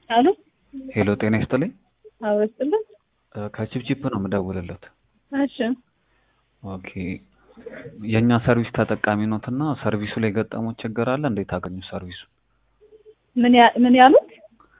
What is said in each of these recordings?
አሉ ሄሎ ጤና ይስጥልኝ። አወስጥልን እ ከቺፕቺፕ ነው የምደውልለት። እሺ ኦኬ የእኛ ሰርቪስ ተጠቃሚ ኖት እና ሰርቪሱ ላይ የገጠሙት ችግር አለ? እንዴት አገኙ ሰርቪሱ? ምን ያ- ምን ያሉት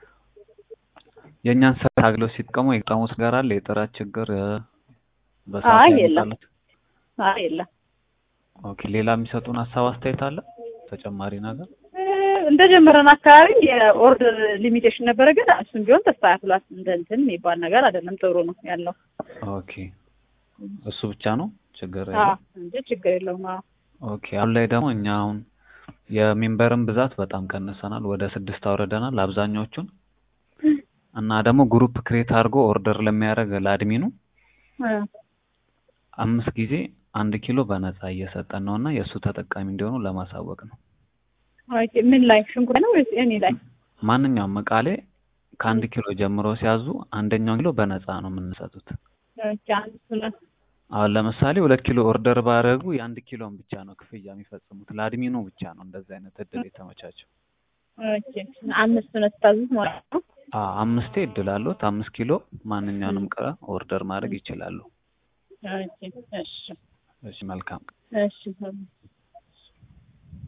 የእኛን ሰርቪስ አግለው ሲጠቀሙ የገጠሙት ነገር አለ? የጥራት ችግር እ፣ በሰዓት አይ ላይ የለም። መምጣት? አይ የለም ኦኬ ሌላ የሚሰጡን ሀሳብ አስተያየት አለ? ተጨማሪ ነገር? እ፣ እንደጀመረን አካባቢ የኦርደር ሊሚቴሽን ነበረ፣ ግን እሱም ቢሆን ተስተካክሏል። እንደ እንትን የሚባል ነገር አይደለም። ጥሩ ነው ያለው ኦኬ እሱ ብቻ ነው ችግር አዎ ያለው? እንጂ ችግር የለውም። አዎ ኦኬ አሁን ላይ ደግሞ እኛ አሁን የሜምበርን ብዛት በጣም ቀንሰናል። ወደ ስድስት አውርደናል አብዛኛዎቹን እና ደግሞ ግሩፕ ክሬት አድርጎ ኦርደር ለሚያደርግ ለአድሚኑ እ፣ አምስት ጊዜ አንድ ኪሎ በነፃ እየሰጠን ነው እና የእሱ ተጠቃሚ እንዲሆኑ ለማሳወቅ ነው። ኦኬ ምን ላይ ሽንኩርት ነው ወይስ እኔ ላይ? ማንኛውም እቃ ላይ ከአንድ ኪሎ ጀምሮ ሲያዙ አንደኛውን ኪሎ በነፃ ነው የምንሰጡት። ኦኬ አንድ ሁለት አሁን ለምሳሌ ሁለት ኪሎ ኦርደር ባደረጉ የአንድ ኪሎን ብቻ ነው ክፍያ የሚፈጽሙት። ለአድሚኑ ብቻ ነው እንደዚህ አይነት እድል የተመቻቸው። ኦኬ አምስት ነው ስታዙት ማለት ነው። አ አምስቴ እድል አሉት። አምስት ኪሎ ማንኛውንም እቃ ኦርደር ማድረግ ይችላሉ። ኦኬ እሺ እሺ መልካም እሺ